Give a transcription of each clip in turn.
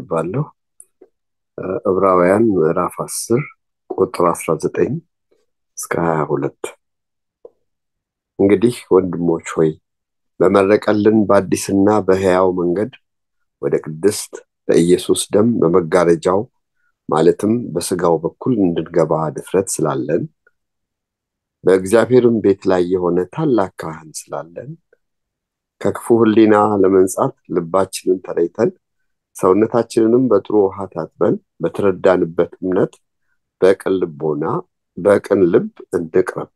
አነባለሁ። ዕብራውያን ምዕራፍ አስር ቁጥር አስራ ዘጠኝ እስከ ሀያ ሁለት እንግዲህ ወንድሞች ሆይ በመረቀልን በአዲስና በሕያው መንገድ ወደ ቅድስት በኢየሱስ ደም በመጋረጃው ማለትም በስጋው በኩል እንድንገባ ድፍረት ስላለን በእግዚአብሔርም ቤት ላይ የሆነ ታላቅ ካህን ስላለን ከክፉ ሕሊና ለመንጻት ልባችንን ተለይተን ሰውነታችንንም በጥሩ ውሃ ታጥበን በተረዳንበት እምነት በቅን ልቦና በቅን ልብ እንቅረብ።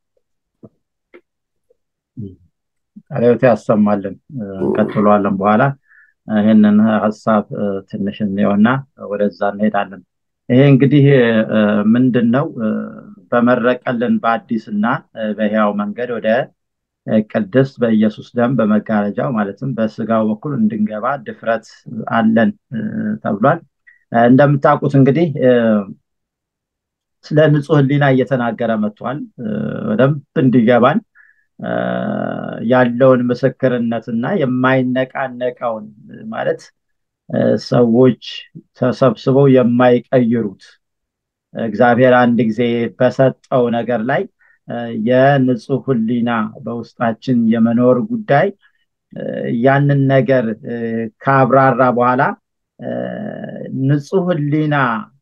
ቃልዮት ያሰማልን። እንቀጥለዋለን በኋላ ይህንን ሀሳብ ትንሽ እንየውና ወደዛ እንሄዳለን። ይሄ እንግዲህ ምንድን ነው? በመረቀልን በአዲስና በሕያው መንገድ ወደ ቅድስት በኢየሱስ ደም በመጋረጃው ማለትም በስጋው በኩል እንድንገባ ድፍረት አለን ተብሏል። እንደምታውቁት እንግዲህ ስለ ንጹህ ሕሊና እየተናገረ መጥቷል። በደንብ እንዲገባን ያለውን ምስክርነትና የማይነቃነቀውን ማለት ሰዎች ተሰብስበው የማይቀይሩት እግዚአብሔር አንድ ጊዜ በሰጠው ነገር ላይ የንጹህ ሕሊና በውስጣችን የመኖር ጉዳይ ያንን ነገር ካብራራ በኋላ ንጹህ ሕሊና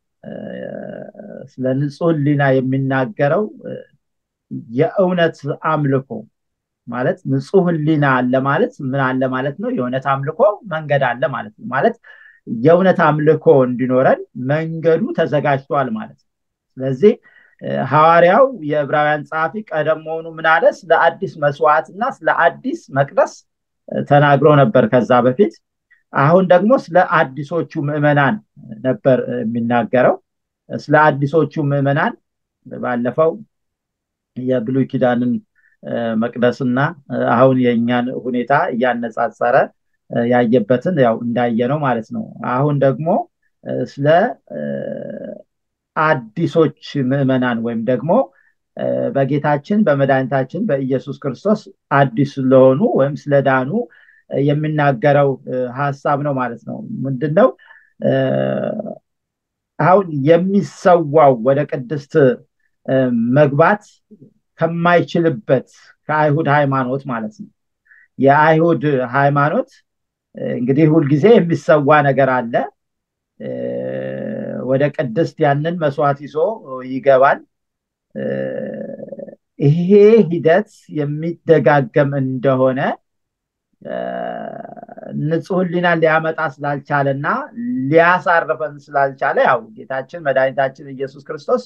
ስለ ንጹህ ሕሊና የሚናገረው የእውነት አምልኮ ማለት ንጹህ ሕሊና አለ ማለት ምን አለ ማለት ነው? የእውነት አምልኮ መንገድ አለ ማለት ነው። ማለት የእውነት አምልኮ እንዲኖረን መንገዱ ተዘጋጅቷል ማለት ነው። ስለዚህ ሐዋርያው የዕብራውያን ጸሐፊ ቀደም መሆኑ ምን አለ? ስለ አዲስ መስዋዕት እና ስለ አዲስ መቅደስ ተናግሮ ነበር ከዛ በፊት። አሁን ደግሞ ስለ አዲሶቹ ምዕመናን ነበር የሚናገረው። ስለ አዲሶቹ ምዕመናን ባለፈው የብሉይ ኪዳንን መቅደስና አሁን የእኛን ሁኔታ እያነጻጸረ ያየበትን ያው እንዳየ ነው ማለት ነው። አሁን ደግሞ ስለ አዲሶች ምዕመናን ወይም ደግሞ በጌታችን በመድኃኒታችን በኢየሱስ ክርስቶስ አዲስ ስለሆኑ ወይም ስለዳኑ የሚናገረው ሀሳብ ነው ማለት ነው። ምንድን ነው አሁን የሚሰዋው ወደ ቅድስት መግባት ከማይችልበት ከአይሁድ ሃይማኖት ማለት ነው። የአይሁድ ሃይማኖት እንግዲህ ሁልጊዜ የሚሰዋ ነገር አለ። ወደ ቅድስት ያንን መስዋዕት ይዞ ይገባል። ይሄ ሂደት የሚደጋገም እንደሆነ ንጹህ ሕሊና ሊያመጣ ስላልቻለና ሊያሳርፈን ስላልቻለ ያው ጌታችን መድኃኒታችን ኢየሱስ ክርስቶስ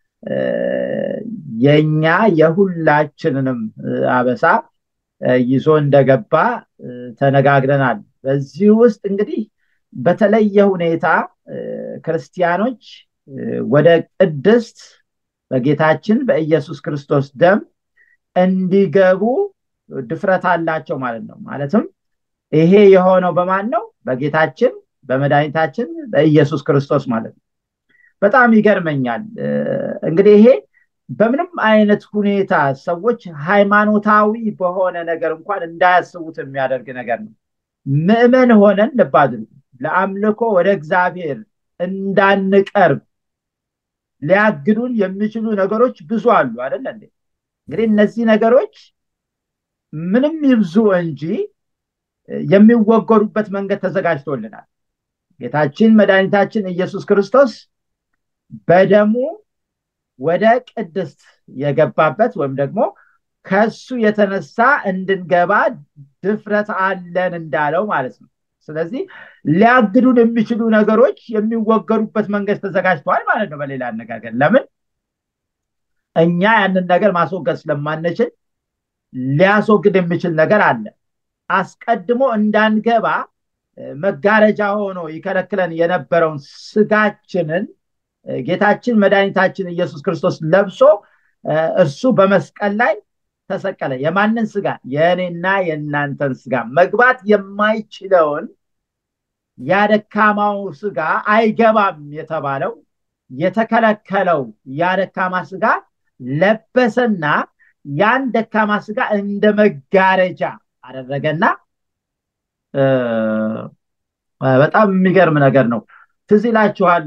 የኛ የሁላችንንም አበሳ ይዞ እንደገባ ተነጋግረናል። በዚህ ውስጥ እንግዲህ በተለየ ሁኔታ ክርስቲያኖች ወደ ቅድስት በጌታችን በኢየሱስ ክርስቶስ ደም እንዲገቡ ድፍረት አላቸው ማለት ነው። ማለትም ይሄ የሆነው በማን ነው? በጌታችን በመድኃኒታችን በኢየሱስ ክርስቶስ ማለት ነው። በጣም ይገርመኛል። እንግዲህ ይሄ በምንም አይነት ሁኔታ ሰዎች ሃይማኖታዊ በሆነ ነገር እንኳን እንዳያስቡት የሚያደርግ ነገር ነው። ምዕመን ሆነን ልብ አድርጉ፣ ለአምልኮ ወደ እግዚአብሔር እንዳንቀርብ ሊያግዱን የሚችሉ ነገሮች ብዙ አሉ አይደለ እንዴ? እንግዲህ እነዚህ ነገሮች ምንም ይብዙ እንጂ የሚወገዱበት መንገድ ተዘጋጅቶልናል። ጌታችን መድኃኒታችን ኢየሱስ ክርስቶስ በደሙ ወደ ቅድስት የገባበት ወይም ደግሞ ከሱ የተነሳ እንድንገባ ድፍረት አለን እንዳለው ማለት ነው። ስለዚህ ሊያግዱን የሚችሉ ነገሮች የሚወገዱበት መንገድ ተዘጋጅተዋል ማለት ነው። በሌላ አነጋገር ለምን እኛ ያንን ነገር ማስወገድ ስለማንችል ሊያስወግድ የሚችል ነገር አለ። አስቀድሞ እንዳንገባ መጋረጃ ሆኖ ይከለክለን የነበረውን ስጋችንን ጌታችን መድኃኒታችን ኢየሱስ ክርስቶስ ለብሶ እርሱ በመስቀል ላይ ተሰቀለ። የማንን ስጋ? የእኔና የእናንተን ስጋ። መግባት የማይችለውን ያደካማው ስጋ አይገባም የተባለው የተከለከለው ያደካማ ስጋ ለበሰና ያን ደካማ ስጋ እንደ መጋረጃ አደረገና በጣም የሚገርም ነገር ነው። ትዝ ይላችኋል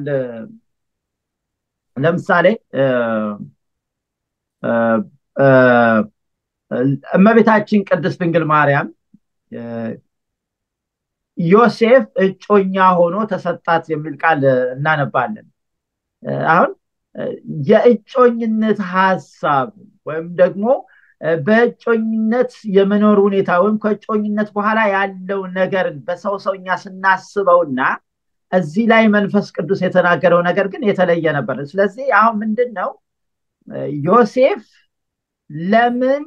ለምሳሌ እመቤታችን ቅድስት ድንግል ማርያም ዮሴፍ እጮኛ ሆኖ ተሰጣት የሚል ቃል እናነባለን አሁን የእጮኝነት ሀሳብ ወይም ደግሞ በእጮኝነት የመኖር ሁኔታ ወይም ከእጮኝነት በኋላ ያለው ነገርን በሰው ሰውኛ ስናስበውና እዚህ ላይ መንፈስ ቅዱስ የተናገረው ነገር ግን የተለየ ነበር ስለዚህ አሁን ምንድን ነው ዮሴፍ ለምን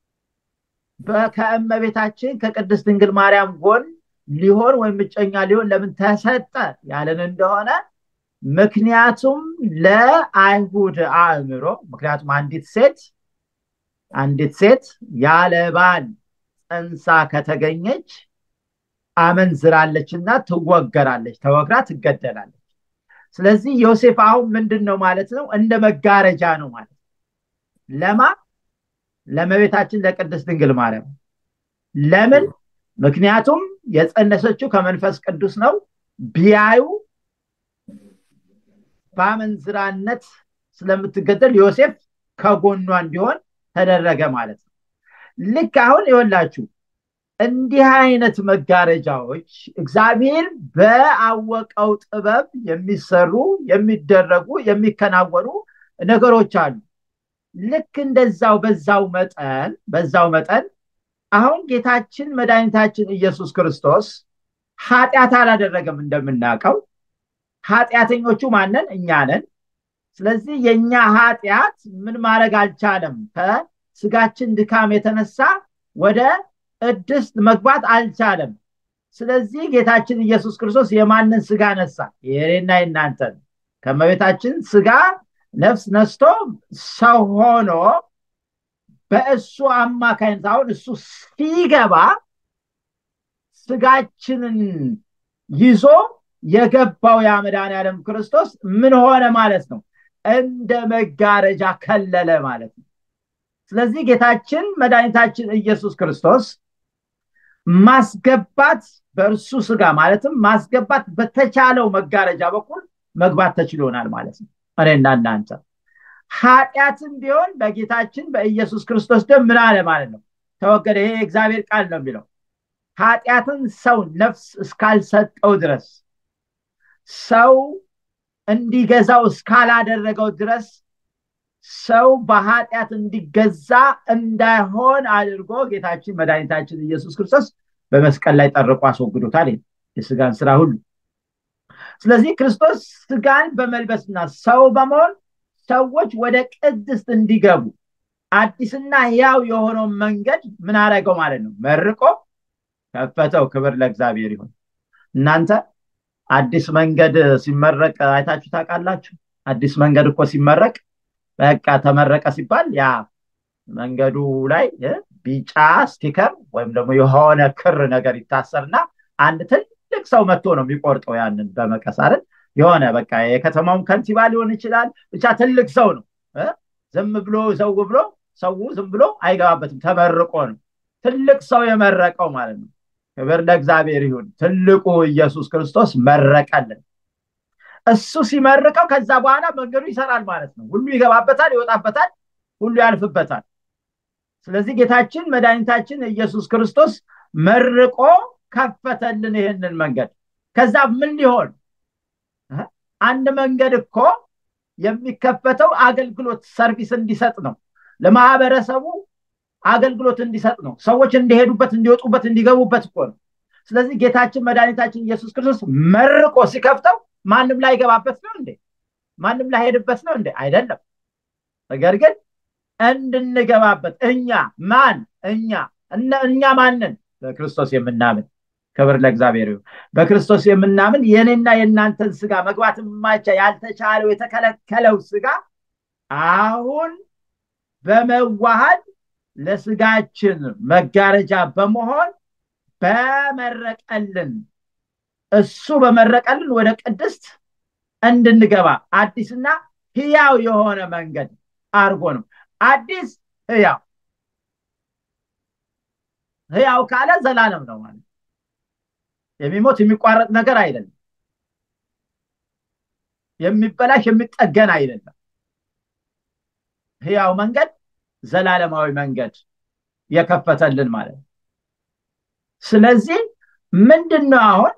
ከእመቤታችን ከቅድስት ድንግል ማርያም ጎን ሊሆን ወይም እጨኛ ሊሆን ለምን ተሰጠ ያለን እንደሆነ ምክንያቱም ለአይሁድ አእምሮ ምክንያቱም አንዲት ሴት አንዲት ሴት ያለ ባል ፀንሳ ከተገኘች አመንዝራለች እና ትወገራለች ተወግራ ትገደላለች ስለዚህ ዮሴፍ አሁን ምንድን ነው ማለት ነው እንደ መጋረጃ ነው ማለት ለማ ለመቤታችን ለቅድስት ድንግል ማርያም ለምን ምክንያቱም የጸነሰችው ከመንፈስ ቅዱስ ነው ቢያዩ በአመንዝራነት ስለምትገደል ዮሴፍ ከጎኗ እንዲሆን ተደረገ ማለት ነው ልክ አሁን ይወላችሁ እንዲህ አይነት መጋረጃዎች እግዚአብሔር በአወቀው ጥበብ የሚሰሩ የሚደረጉ የሚከናወኑ ነገሮች አሉ ልክ እንደዛው በዛው መጠን በዛው መጠን አሁን ጌታችን መድኃኒታችን ኢየሱስ ክርስቶስ ኃጢአት አላደረገም እንደምናውቀው ኃጢአተኞቹ ማነን እኛ ነን ስለዚህ የእኛ ኃጢአት ምን ማድረግ አልቻለም ከስጋችን ድካም የተነሳ ወደ ቅድስት መግባት አልቻለም ስለዚህ ጌታችን ኢየሱስ ክርስቶስ የማንን ስጋ ነሳ የኔና የናንተን ከመቤታችን ስጋ ነፍስ ነስቶ ሰው ሆኖ በእሱ አማካኝነት አሁን እሱ ሲገባ ስጋችንን ይዞ የገባው ያ መድኃኔዓለም ክርስቶስ ምን ሆነ ማለት ነው እንደ መጋረጃ ከለለ ማለት ነው ስለዚህ ጌታችን መድኃኒታችን ኢየሱስ ክርስቶስ ማስገባት በእርሱ ስጋ ማለትም ማስገባት በተቻለው መጋረጃ በኩል መግባት ተችሎናል ማለት ነው እኔና እናንተ ኃጢአትም ቢሆን በጌታችን በኢየሱስ ክርስቶስ ደም ምን አለ ማለት ነው ተወገደ ይሄ እግዚአብሔር ቃል ነው የሚለው ኃጢአትን ሰው ነፍስ እስካልሰጠው ድረስ ሰው እንዲገዛው እስካላደረገው ድረስ ሰው በኃጢአት እንዲገዛ እንዳይሆን አድርጎ ጌታችን መድኃኒታችን ኢየሱስ ክርስቶስ በመስቀል ላይ ጠርቆ አስወግዶታል የስጋን ስራ ሁሉ ስለዚህ ክርስቶስ ስጋን በመልበስና ሰው በመሆን ሰዎች ወደ ቅድስት እንዲገቡ አዲስና ያው የሆነው መንገድ ምን አረገው ማለት ነው መርቆ ከፈተው ክብር ለእግዚአብሔር ይሁን እናንተ አዲስ መንገድ ሲመረቅ አይታችሁ ታውቃላችሁ አዲስ መንገድ እኮ ሲመረቅ በቃ ተመረቀ ሲባል ያ መንገዱ ላይ ቢጫ ስቲከር ወይም ደግሞ የሆነ ክር ነገር ይታሰርና አንድ ትልቅ ሰው መጥቶ ነው የሚቆርጠው ያንን በመቀስ አይደል የሆነ በቃ የከተማውን ከንቲባ ሊሆን ይችላል ብቻ ትልቅ ሰው ነው ዝም ብሎ ዘው ብሎ ሰው ዝም ብሎ አይገባበትም ተመርቆ ነው ትልቅ ሰው የመረቀው ማለት ነው ክብር ለእግዚአብሔር ይሁን ትልቁ ኢየሱስ ክርስቶስ መረቀልን እሱ ሲመርቀው ከዛ በኋላ መንገዱ ይሰራል ማለት ነው ሁሉ ይገባበታል ይወጣበታል ሁሉ ያልፍበታል ስለዚህ ጌታችን መድኃኒታችን ኢየሱስ ክርስቶስ መርቆ ከፈተልን ይህንን መንገድ ከዛ ምን ሊሆን አንድ መንገድ እኮ የሚከፈተው አገልግሎት ሰርቪስ እንዲሰጥ ነው ለማህበረሰቡ አገልግሎት እንዲሰጥ ነው ሰዎች እንዲሄዱበት እንዲወጡበት እንዲገቡበት እኮ ነው ስለዚህ ጌታችን መድኃኒታችን ኢየሱስ ክርስቶስ መርቆ ሲከፍተው ማንም ላይ ገባበት ነው እንዴ ማንም ላይ ሄድበት ነው እንዴ አይደለም ነገር ግን እንድንገባበት እኛ ማን እኛ እኛ ማንን በክርስቶስ የምናምን ክብር ለእግዚአብሔር ይሁን በክርስቶስ የምናምን የኔና የእናንተን ስጋ መግባት የማይቻ ያልተቻለው የተከለከለው ስጋ አሁን በመዋሃድ ለስጋችን መጋረጃ በመሆን በመረቀልን እሱ በመረቀልን ወደ ቅድስት እንድንገባ አዲስና ህያው የሆነ መንገድ አርጎ ነው አዲስ ህያው ህያው ካለ ዘላለም ነው ማለት የሚሞት የሚቋረጥ ነገር አይደለም የሚበላሽ የሚጠገን አይደለም ህያው መንገድ ዘላለማዊ መንገድ የከፈተልን ማለት ነው ስለዚህ ምንድን ነው አሁን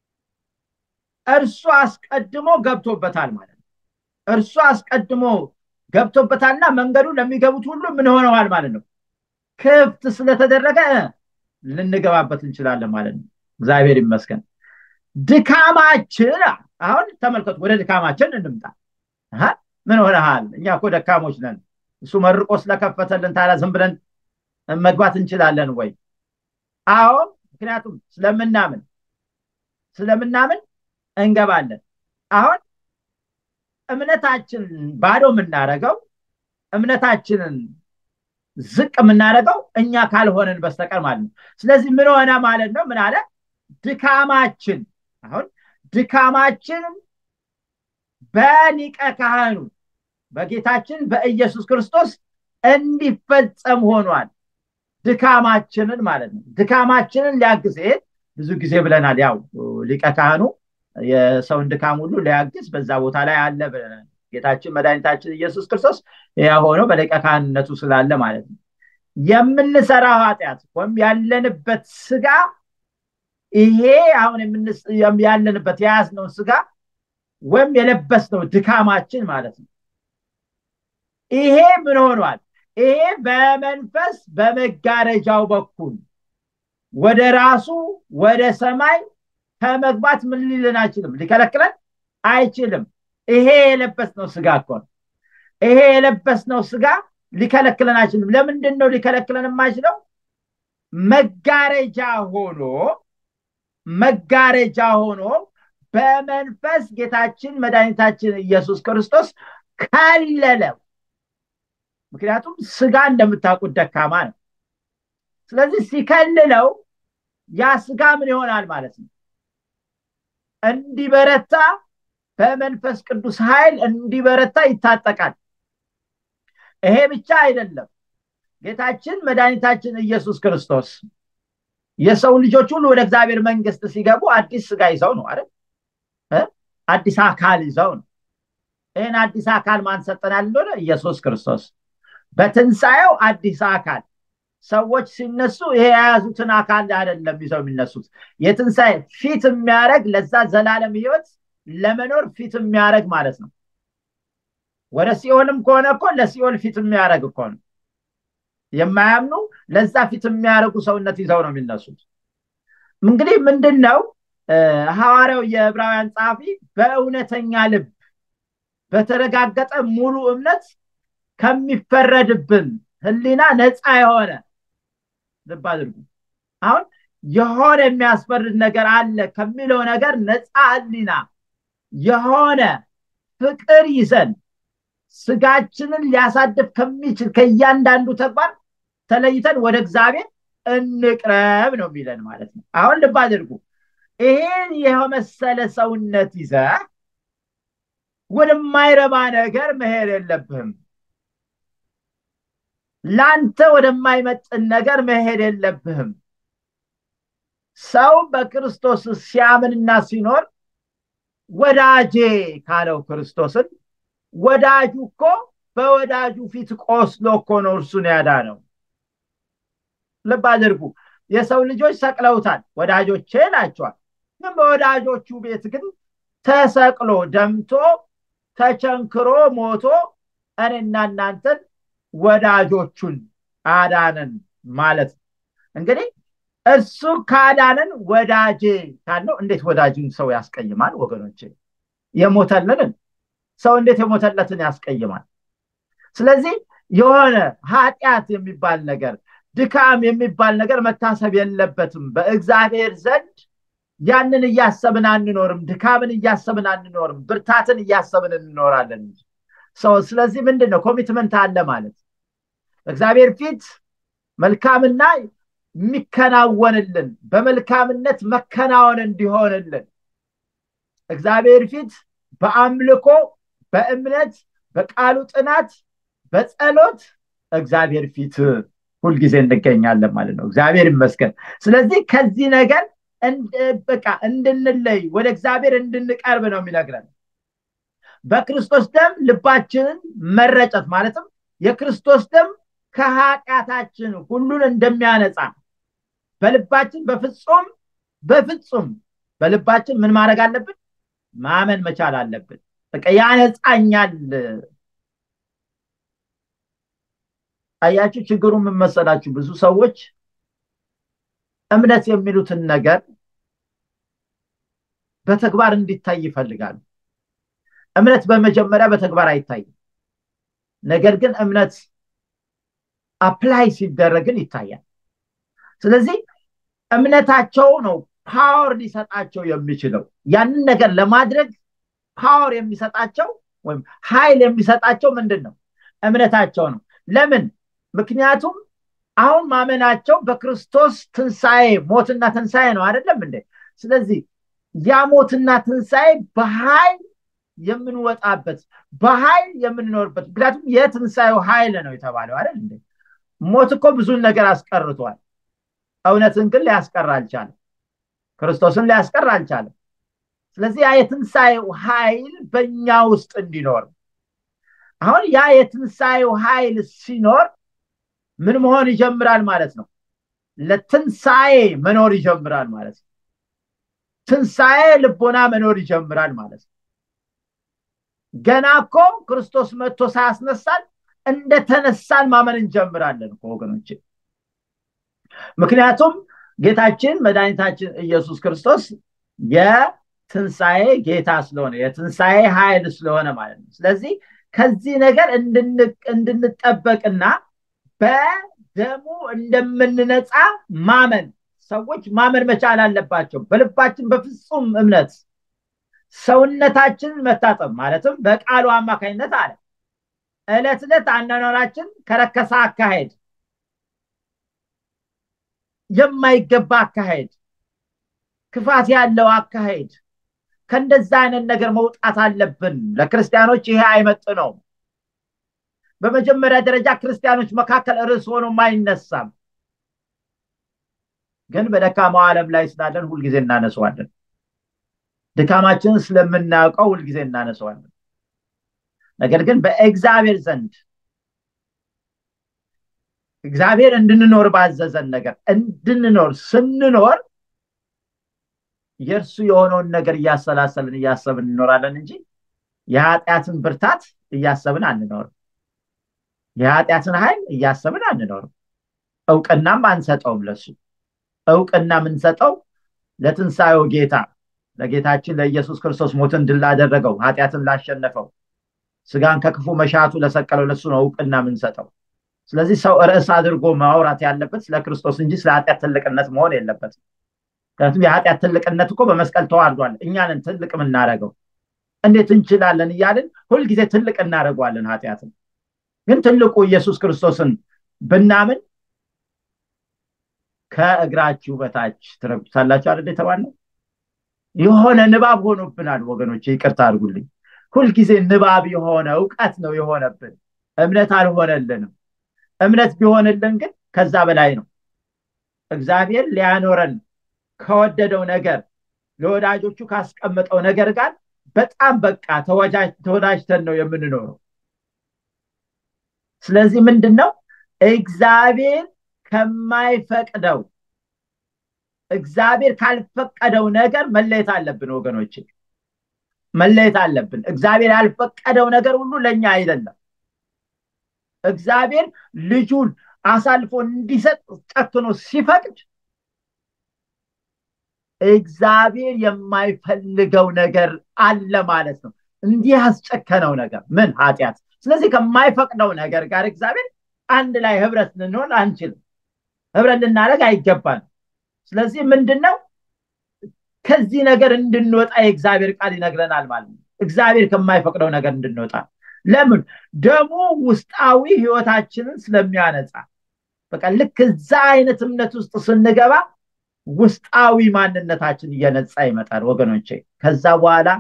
እርሱ አስቀድሞ ገብቶበታል ማለት ነው እርሱ አስቀድሞ ገብቶበታልና መንገዱ ለሚገቡት ሁሉ ምን ሆነዋል ማለት ነው ክፍት ስለተደረገ ልንገባበት እንችላለን ማለት ነው እግዚአብሔር ይመስገን ድካማችን አሁን ተመልከቱ ወደ ድካማችን እንምጣ ምን ሆነሃል እኛ እኮ ደካሞች ነን እሱ መርቆ ስለከፈተልን ታዲያ ዝም ብለን መግባት እንችላለን ወይ አዎ ምክንያቱም ስለምናምን ስለምናምን እንገባለን አሁን እምነታችን ባዶ የምናደረገው እምነታችንን ዝቅ የምናደረገው እኛ ካልሆንን በስተቀር ማለት ነው ስለዚህ ምን ሆነ ማለት ነው ምን አለ ድካማችን አሁን ድካማችን በሊቀ ካህኑ በጌታችን በኢየሱስ ክርስቶስ እንዲፈጸም ሆኗል ድካማችንን ማለት ነው ድካማችንን ሊያግዝ ብዙ ጊዜ ብለናል ያው ሊቀ ካህኑ የሰውን ድካም ሁሉ ሊያግዝ በዛ ቦታ ላይ አለ ብለናል ጌታችን መድኃኒታችን ኢየሱስ ክርስቶስ ያ ሆኖ በሊቀ ካህንነቱ ስላለ ማለት ነው የምንሰራው ኃጢአት ወይም ያለንበት ስጋ ይሄ አሁን ያለንበት የያዝነውን ስጋ ወይም የለበስነው ድካማችን ማለት ነው ይሄ ምን ሆኗል ይሄ በመንፈስ በመጋረጃው በኩል ወደ ራሱ ወደ ሰማይ ከመግባት ምን ሊልን አይችልም ሊከለክለን አይችልም ይሄ የለበስነው ስጋ እኮ ነው ይሄ የለበስነው ስጋ ሊከለክለን አይችልም ለምንድን ነው ሊከለክለን የማይችለው መጋረጃ ሆኖ መጋረጃ ሆኖ በመንፈስ ጌታችን መድኃኒታችን ኢየሱስ ክርስቶስ ከለለው ምክንያቱም ስጋ እንደምታውቁት ደካማ ነው ስለዚህ ሲከልለው ያ ስጋ ምን ይሆናል ማለት ነው እንዲበረታ በመንፈስ ቅዱስ ኃይል እንዲበረታ ይታጠቃል ይሄ ብቻ አይደለም ጌታችን መድኃኒታችን ኢየሱስ ክርስቶስ የሰው ልጆች ሁሉ ወደ እግዚአብሔር መንግስት ሲገቡ አዲስ ስጋ ይዘው ነው አይደል አዲስ አካል ይዘው ነው ይህን አዲስ አካል ማን ሰጠናል እንደሆነ ኢየሱስ ክርስቶስ በትንሣኤው አዲስ አካል ሰዎች ሲነሱ ይሄ የያዙትን አካል አይደለም ይዘው የሚነሱት የትንሣኤ ፊት የሚያደረግ ለዛ ዘላለም ህይወት ለመኖር ፊት የሚያደረግ ማለት ነው ወደ ሲኦልም ከሆነ እኮ ለሲኦል ፊት የሚያደረግ እኮ ነው የማያምኑ ለዛ ፊት የሚያደርጉ ሰውነት ይዘው ነው የሚነሱት እንግዲህ ምንድን ነው ሐዋርያው የዕብራውያን ጸሐፊ በእውነተኛ ልብ በተረጋገጠ ሙሉ እምነት ከሚፈረድብን ህሊና ነፃ የሆነ ልብ አድርጉ አሁን የሆነ የሚያስፈርድ ነገር አለ ከሚለው ነገር ነፃ ህሊና የሆነ ፍቅር ይዘን ስጋችንን ሊያሳድፍ ከሚችል ከእያንዳንዱ ተግባር ተለይተን ወደ እግዚአብሔር እንቅረብ ነው የሚለን ማለት ነው አሁን ልብ አድርጉ ይሄን የመሰለ ሰውነት ይዘ ወደማይረባ ነገር መሄድ የለብህም ለአንተ ወደማይመጥን ነገር መሄድ የለብህም ሰው በክርስቶስ ሲያምንና ሲኖር ወዳጄ ካለው ክርስቶስን ወዳጁ እኮ በወዳጁ ፊት ቆስሎ እኮ ነው እርሱን ያዳነው ልብ አድርጉ የሰው ልጆች ሰቅለውታል ወዳጆቼ ናቸዋል ግን በወዳጆቹ ቤት ግን ተሰቅሎ ደምቶ ተቸንክሮ ሞቶ እኔና እናንተን ወዳጆቹን አዳነን ማለት ነው እንግዲህ እሱ ካዳነን ወዳጄ ካለው እንዴት ወዳጅን ሰው ያስቀይማል ወገኖቼ የሞተልንን ሰው እንዴት የሞተለትን ያስቀይማል ስለዚህ የሆነ ኃጢአት የሚባል ነገር ድካም የሚባል ነገር መታሰብ የለበትም በእግዚአብሔር ዘንድ ያንን እያሰብን አንኖርም ድካምን እያሰብን አንኖርም ብርታትን እያሰብን እንኖራለን ሰው ስለዚህ ምንድን ነው ኮሚትመንት አለ ማለት እግዚአብሔር ፊት መልካምና የሚከናወንልን በመልካምነት መከናወን እንዲሆንልን እግዚአብሔር ፊት በአምልኮ በእምነት በቃሉ ጥናት በጸሎት እግዚአብሔር ፊት ሁልጊዜ እንገኛለን ማለት ነው እግዚአብሔር ይመስገን ስለዚህ ከዚህ ነገር በቃ እንድንለይ ወደ እግዚአብሔር እንድንቀርብ ነው የሚነግረን በክርስቶስ ደም ልባችንን መረጨት ማለትም የክርስቶስ ደም ከኃጢአታችን ሁሉን እንደሚያነጻ በልባችን በፍጹም በፍጹም በልባችን ምን ማድረግ አለብን? ማመን መቻል አለብን። በቃ ያነጻኛል። አያችሁ፣ ችግሩ ምን መሰላችሁ? ብዙ ሰዎች እምነት የሚሉትን ነገር በተግባር እንዲታይ ይፈልጋሉ። እምነት በመጀመሪያ በተግባር አይታይም። ነገር ግን እምነት አፕላይ ሲደረግን ይታያል። ስለዚህ እምነታቸው ነው ፓወር ሊሰጣቸው የሚችለው ያንን ነገር ለማድረግ ፓወር የሚሰጣቸው ወይም ኃይል የሚሰጣቸው ምንድን ነው? እምነታቸው ነው። ለምን? ምክንያቱም አሁን ማመናቸው በክርስቶስ ትንሣኤ ሞትና ትንሣኤ ነው አይደለም እንዴ? ስለዚህ ያ ሞትና ትንሣኤ በኃይል የምንወጣበት በኃይል የምንኖርበት ምክንያቱም የትንሣኤው ኃይል ነው የተባለው አይደል እንዴ? ሞት እኮ ብዙን ነገር አስቀርቷል። እውነትን ግን ሊያስቀር አልቻለም። ክርስቶስን ሊያስቀር አልቻለም። ስለዚህ ያ የትንሣኤው ኃይል በእኛ ውስጥ እንዲኖር አሁን ያ የትንሣኤው ኃይል ሲኖር ምን መሆን ይጀምራል ማለት ነው? ለትንሣኤ መኖር ይጀምራል ማለት ነው። ትንሣኤ ልቦና መኖር ይጀምራል ማለት ነው። ገና እኮ ክርስቶስ መጥቶ ሳያስነሳን እንደተነሳን ማመን እንጀምራለን እኮ ወገኖች። ምክንያቱም ጌታችን መድኃኒታችን ኢየሱስ ክርስቶስ የትንሣኤ ጌታ ስለሆነ የትንሣኤ ኃይል ስለሆነ ማለት ነው። ስለዚህ ከዚህ ነገር እንድንጠበቅና በደሙ እንደምንነፃ ማመን ሰዎች ማመን መቻል አለባቸው። በልባችን በፍጹም እምነት ሰውነታችንን መታጠብ ማለትም በቃሉ አማካኝነት አለ ዕለት ዕለት አኗኗራችን ከረከሰ አካሄድ የማይገባ አካሄድ ክፋት ያለው አካሄድ ከእንደዛ አይነት ነገር መውጣት አለብን። ለክርስቲያኖች ይሄ አይመጥነውም። በመጀመሪያ ደረጃ ክርስቲያኖች መካከል ርዕስ ሆኖም አይነሳም። ግን በደካማው ዓለም ላይ ስላለን ሁልጊዜ እናነሰዋለን። ድካማችንን ስለምናውቀው ሁልጊዜ እናነሰዋለን። ነገር ግን በእግዚአብሔር ዘንድ እግዚአብሔር እንድንኖር ባዘዘን ነገር እንድንኖር ስንኖር የእርሱ የሆነውን ነገር እያሰላሰልን እያሰብን እንኖራለን እንጂ የኃጢአትን ብርታት እያሰብን አንኖርም። የኃጢአትን ኃይል እያሰብን አንኖርም። እውቅናም አንሰጠውም። ለሱ እውቅና የምንሰጠው ለትንሣኤው ጌታ ለጌታችን ለኢየሱስ ክርስቶስ ሞትን ድል ላደረገው ኃጢአትን ላሸነፈው ስጋን ከክፉ መሻቱ ለሰቀለው ለሱ ነው እውቅና የምንሰጠው። ስለዚህ ሰው ርዕስ አድርጎ ማውራት ያለበት ስለ ክርስቶስ እንጂ ስለ ኃጢአት ትልቅነት መሆን የለበትም። ምክንያቱም የኃጢአት ትልቅነት እኮ በመስቀል ተዋርዷል። እኛንን ትልቅ የምናደርገው እንዴት እንችላለን እያልን ሁልጊዜ ትልቅ እናደርገዋለን ኃጢአትን። ግን ትልቁ ኢየሱስ ክርስቶስን ብናምን ከእግራችሁ በታች ትረግጡታላችሁ አይደል የተባልነው? የሆነ ንባብ ሆኖብናል ወገኖች፣ ይቅርታ አድርጉልኝ። ሁልጊዜ ንባብ የሆነ እውቀት ነው የሆነብን፣ እምነት አልሆነልንም። እምነት ቢሆንልን ግን ከዛ በላይ ነው። እግዚአብሔር ሊያኖረን ከወደደው ነገር ለወዳጆቹ ካስቀመጠው ነገር ጋር በጣም በቃ ተወዳጅተን ነው የምንኖረው። ስለዚህ ምንድን ነው እግዚአብሔር ከማይፈቅደው እግዚአብሔር ካልፈቀደው ነገር መለየት አለብን ወገኖች፣ መለየት አለብን። እግዚአብሔር ያልፈቀደው ነገር ሁሉ ለእኛ አይደለም። እግዚአብሔር ልጁን አሳልፎ እንዲሰጥ ጨክኖ ሲፈቅድ እግዚአብሔር የማይፈልገው ነገር አለ ማለት ነው። እንዲህ ያስጨከነው ነገር ምን ኃጢአት። ስለዚህ ከማይፈቅደው ነገር ጋር እግዚአብሔር አንድ ላይ ህብረት ልንሆን አንችልም። ህብረት ልናደርግ አይገባን። ስለዚህ ምንድን ነው ከዚህ ነገር እንድንወጣ የእግዚአብሔር ቃል ይነግረናል ማለት ነው። እግዚአብሔር ከማይፈቅደው ነገር እንድንወጣ ለምን? ደሙ ውስጣዊ ህይወታችንን ስለሚያነጻ። በቃ ልክ እዛ አይነት እምነት ውስጥ ስንገባ ውስጣዊ ማንነታችን እየነጻ ይመጣል ወገኖቼ። ከዛ በኋላ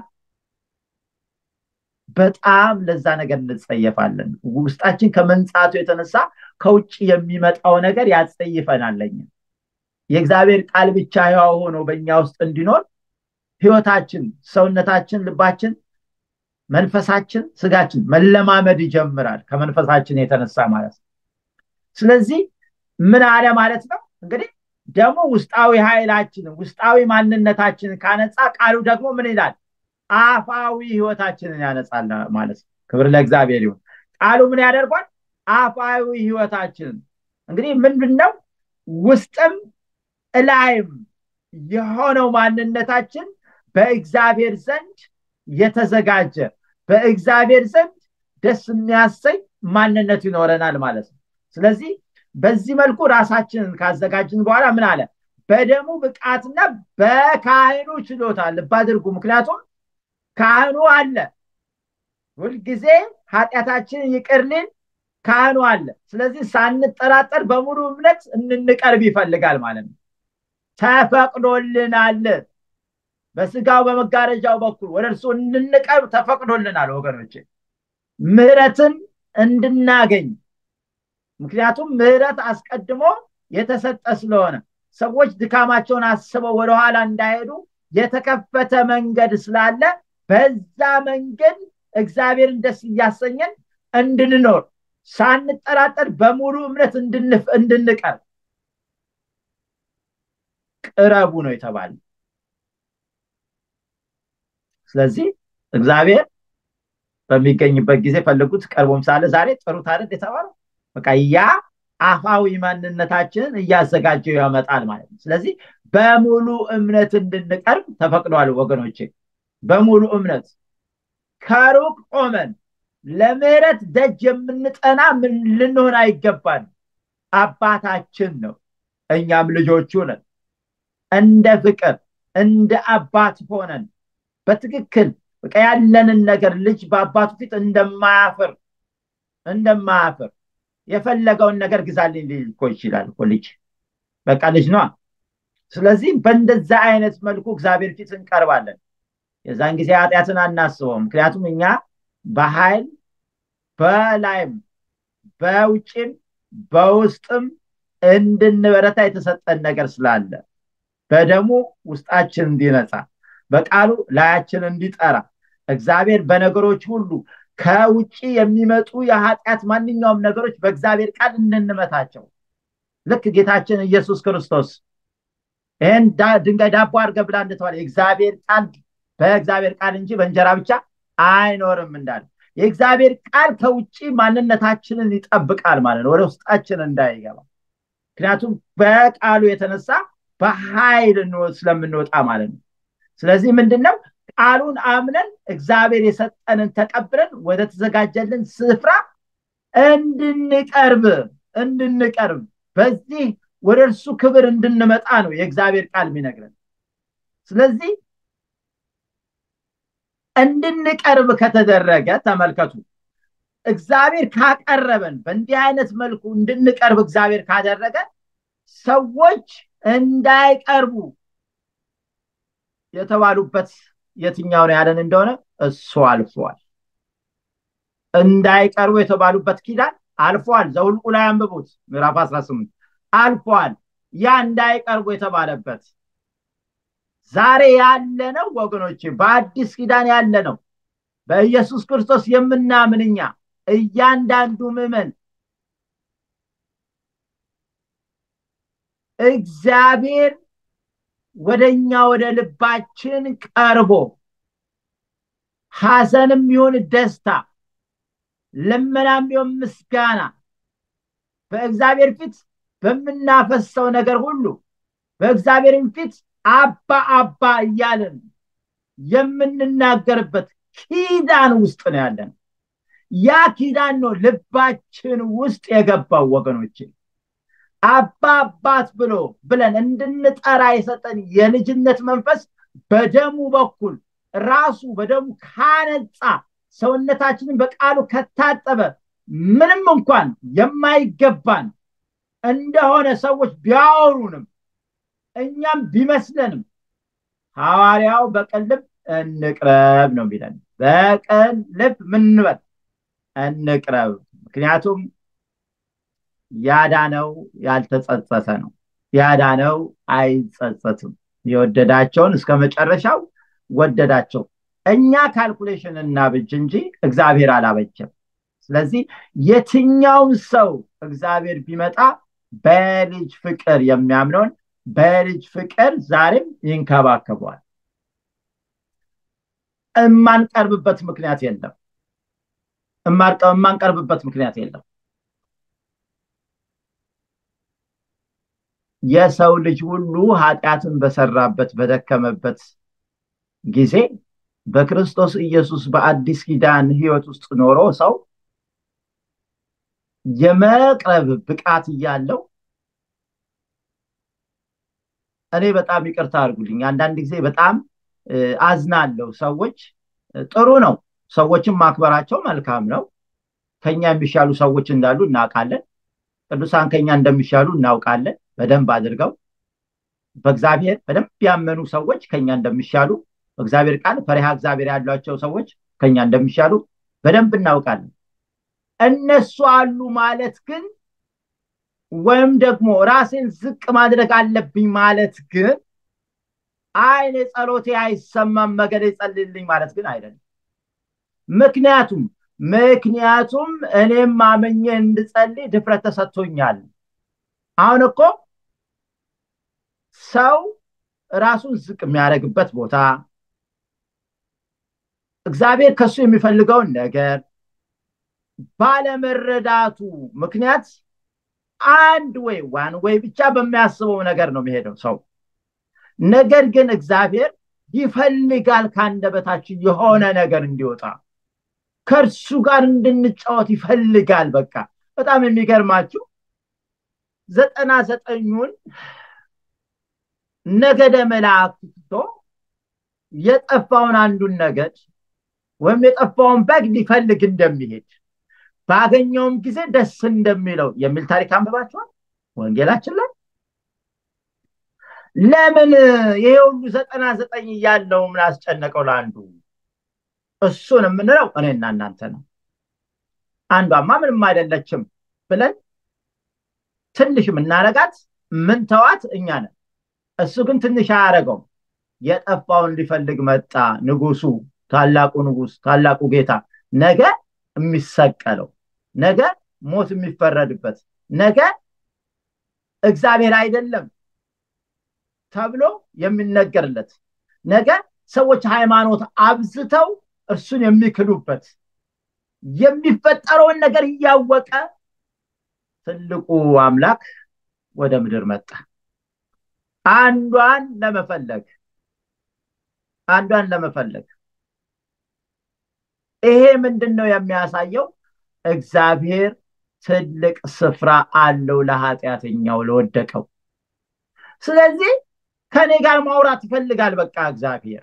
በጣም ለዛ ነገር እንጸየፋለን። ውስጣችን ከመንጻቱ የተነሳ ከውጭ የሚመጣው ነገር ያጸይፈናል። ለኛ የእግዚአብሔር ቃል ብቻ ሕያው ሆኖ በእኛ ውስጥ እንዲኖር ህይወታችን፣ ሰውነታችን፣ ልባችን መንፈሳችን ስጋችን መለማመድ ይጀምራል ከመንፈሳችን የተነሳ ማለት ነው ስለዚህ ምን አለ ማለት ነው እንግዲህ ደግሞ ውስጣዊ ኃይላችንን ውስጣዊ ማንነታችንን ካነጻ ቃሉ ደግሞ ምን ይላል አፋዊ ህይወታችንን ያነጻል ማለት ነው ክብር ለእግዚአብሔር ይሁን ቃሉ ምን ያደርጓል አፋዊ ህይወታችንን እንግዲህ ምንድን ነው ውስጥም እላይም የሆነው ማንነታችን በእግዚአብሔር ዘንድ የተዘጋጀ በእግዚአብሔር ዘንድ ደስ የሚያሰኝ ማንነት ይኖረናል ማለት ነው ስለዚህ በዚህ መልኩ ራሳችንን ካዘጋጅን በኋላ ምን አለ በደሙ ብቃትና በካህኑ ችሎታ ልብ አድርጉ ምክንያቱም ካህኑ አለ ሁልጊዜ ኃጢአታችንን ይቅርልን ካህኑ አለ ስለዚህ ሳንጠራጠር በሙሉ እምነት እንንቀርብ ይፈልጋል ማለት ነው ተፈቅዶልናል በስጋው በመጋረጃው በኩል ወደ እርሱ እንንቀርብ ተፈቅዶልናል ወገኖች ምህረትን እንድናገኝ ምክንያቱም ምህረት አስቀድሞ የተሰጠ ስለሆነ ሰዎች ድካማቸውን አስበው ወደኋላ እንዳይሄዱ የተከፈተ መንገድ ስላለ በዛ መንገድ እግዚአብሔርን ደስ እያሰኘን እንድንኖር ሳንጠራጠር በሙሉ እምነት እንድንቀርብ ቅረቡ ነው የተባለ ስለዚህ እግዚአብሔር በሚገኝበት ጊዜ ፈልጉት ቀርቦም ሳለ ዛሬ ጥሩት አይደል የተባለው በቃ ያ አፋዊ ማንነታችንን እያዘጋጀው ያመጣል ማለት ነው ስለዚህ በሙሉ እምነት እንድንቀርብ ተፈቅዷል ወገኖቼ በሙሉ እምነት ከሩቅ ቆመን ለምህረት ደጅ የምንጠና ምን ልንሆን አይገባን አባታችን ነው እኛም ልጆቹ ነን እንደ ፍቅር እንደ አባት ሆነን በትክክል በቃ ያለንን ነገር ልጅ በአባቱ ፊት እንደማያፍር እንደማያፍር የፈለገውን ነገር ግዛልኝ ሊልኮ ይችላል እኮ ልጅ በቃ ልጅ ነዋ ስለዚህ በእንደዛ አይነት መልኩ እግዚአብሔር ፊት እንቀርባለን የዛን ጊዜ ኃጢአትን አናስበው ምክንያቱም እኛ በኃይል በላይም በውጭም በውስጥም እንድንበረታ የተሰጠን ነገር ስላለ በደሙ ውስጣችን እንዲነጻ በቃሉ ላያችን እንዲጠራ እግዚአብሔር በነገሮች ሁሉ ከውጭ የሚመጡ የኃጢአት ማንኛውም ነገሮች በእግዚአብሔር ቃል እንድንመታቸው ልክ ጌታችን ኢየሱስ ክርስቶስ ይህን ድንጋይ ዳቦ አድርገ ብላ እንደተባለ የእግዚአብሔር ቃል በእግዚአብሔር ቃል እንጂ በእንጀራ ብቻ አይኖርም እንዳለ የእግዚአብሔር ቃል ከውጭ ማንነታችንን ይጠብቃል ማለት ነው ወደ ውስጣችን እንዳይገባ ምክንያቱም በቃሉ የተነሳ በኃይል ስለምንወጣ ማለት ነው ስለዚህ ምንድነው ቃሉን አምነን እግዚአብሔር የሰጠንን ተቀብለን ወደ ተዘጋጀልን ስፍራ እንድንቀርብ እንድንቀርብ በዚህ ወደ እርሱ ክብር እንድንመጣ ነው የእግዚአብሔር ቃል የሚነግረን ስለዚህ እንድንቀርብ ከተደረገ ተመልከቱ እግዚአብሔር ካቀረበን በእንዲህ አይነት መልኩ እንድንቀርብ እግዚአብሔር ካደረገ ሰዎች እንዳይቀርቡ የተባሉበት የትኛው ነው ያለን እንደሆነ እሱ አልፏል እንዳይቀርቡ የተባሉበት ኪዳን አልፏል ዘውልቁ ላይ አንብቡት ምዕራፍ 18 አልፏል ያ እንዳይቀርቡ የተባለበት ዛሬ ያለ ነው ወገኖች በአዲስ ኪዳን ያለ ነው በኢየሱስ ክርስቶስ የምናምንኛ እያንዳንዱ ምዕመን እግዚአብሔር ወደኛ ወደ ልባችን ቀርቦ ሐዘንም ይሁን ደስታ ልመናም ይሁን ምስጋና በእግዚአብሔር ፊት በምናፈሰው ነገር ሁሉ በእግዚአብሔርም ፊት አባ አባ እያለን የምንናገርበት ኪዳን ውስጥ ነው ያለን ያ ኪዳን ነው ልባችን ውስጥ የገባው ወገኖችን አባ አባት ብሎ ብለን እንድንጠራ የሰጠን የልጅነት መንፈስ በደሙ በኩል ራሱ በደሙ ካነጻ ሰውነታችንን በቃሉ ከታጠበ ምንም እንኳን የማይገባን እንደሆነ ሰዎች ቢያወሩንም እኛም ቢመስለንም ሐዋርያው በቅን ልብ እንቅረብ ነው የሚለን በቅን ልብ ምንበል እንቅረብ ምክንያቱም ያዳነው ያልተጸጸተ ነው ያዳነው አይጸጸትም የወደዳቸውን እስከ መጨረሻው ወደዳቸው እኛ ካልኩሌሽን እናብጅ እንጂ እግዚአብሔር አላበጀም። ስለዚህ የትኛውም ሰው እግዚአብሔር ቢመጣ በልጅ ፍቅር የሚያምነውን በልጅ ፍቅር ዛሬም ይንከባከበዋል። የማንቀርብበት ምክንያት የለም። የማንቀርብበት ምክንያት የለም። የሰው ልጅ ሁሉ ኃጢአትን በሰራበት በደከመበት ጊዜ በክርስቶስ ኢየሱስ በአዲስ ኪዳን ህይወት ውስጥ ኖሮ ሰው የመቅረብ ብቃት እያለው እኔ በጣም ይቅርታ አድርጉልኝ። አንዳንድ ጊዜ በጣም አዝናለሁ። ሰዎች ጥሩ ነው፣ ሰዎችን ማክበራቸው መልካም ነው። ከኛ የሚሻሉ ሰዎች እንዳሉ እናውቃለን። ቅዱሳን ከኛ እንደሚሻሉ እናውቃለን። በደንብ አድርገው በእግዚአብሔር በደንብ ያመኑ ሰዎች ከኛ እንደሚሻሉ በእግዚአብሔር ቃል ፈሪሃ እግዚአብሔር ያሏቸው ሰዎች ከኛ እንደሚሻሉ በደንብ እናውቃለን። እነሱ አሉ ማለት ግን ወይም ደግሞ ራሴን ዝቅ ማድረግ አለብኝ ማለት ግን አይኔ ጸሎቴ አይሰማም መገደ ይጸልልኝ ማለት ግን አይደለም። ምክንያቱም ምክንያቱም እኔም ማመኘ እንድጸልይ ድፍረት ተሰጥቶኛል። አሁን እኮ ሰው ራሱን ዝቅ የሚያደርግበት ቦታ እግዚአብሔር ከሱ የሚፈልገውን ነገር ባለመረዳቱ ምክንያት አንድ ወይ ዋን ወይ ብቻ በሚያስበው ነገር ነው የሚሄደው ሰው። ነገር ግን እግዚአብሔር ይፈልጋል ከአንደበታችን የሆነ ነገር እንዲወጣ ከእርሱ ጋር እንድንጫወት ይፈልጋል። በቃ በጣም የሚገርማችሁ ዘጠና ዘጠኙን ነገደ መላእክት ትቶ የጠፋውን አንዱን ነገድ ወይም የጠፋውን በግ ሊፈልግ እንደሚሄድ ባገኘውም ጊዜ ደስ እንደሚለው የሚል ታሪክ አንብባችኋል ወንጌላችን ላይ። ለምን ይሄ ሁሉ ዘጠና ዘጠኝ እያለው ምን አስጨነቀው ለአንዱ? እሱን የምንለው እኔና እናንተ ነው። አንዷማ ምንም አይደለችም ብለን ትንሽ የምናረጋት ምን ተዋት እኛ ነን። እሱ ግን ትንሽ አያደረገውም። የጠፋውን ሊፈልግ መጣ። ንጉሱ፣ ታላቁ ንጉስ፣ ታላቁ ጌታ ነገ የሚሰቀለው ነገ ሞት የሚፈረድበት ነገ እግዚአብሔር አይደለም ተብሎ የሚነገርለት ነገ ሰዎች ሃይማኖት አብዝተው እርሱን የሚክሉበት የሚፈጠረውን ነገር እያወቀ ትልቁ አምላክ ወደ ምድር መጣ። አንዷን ለመፈለግ አንዷን ለመፈለግ ይሄ ምንድን ነው የሚያሳየው? እግዚአብሔር ትልቅ ስፍራ አለው ለኃጢአተኛው ለወደቀው። ስለዚህ ከኔ ጋር ማውራት ይፈልጋል። በቃ እግዚአብሔር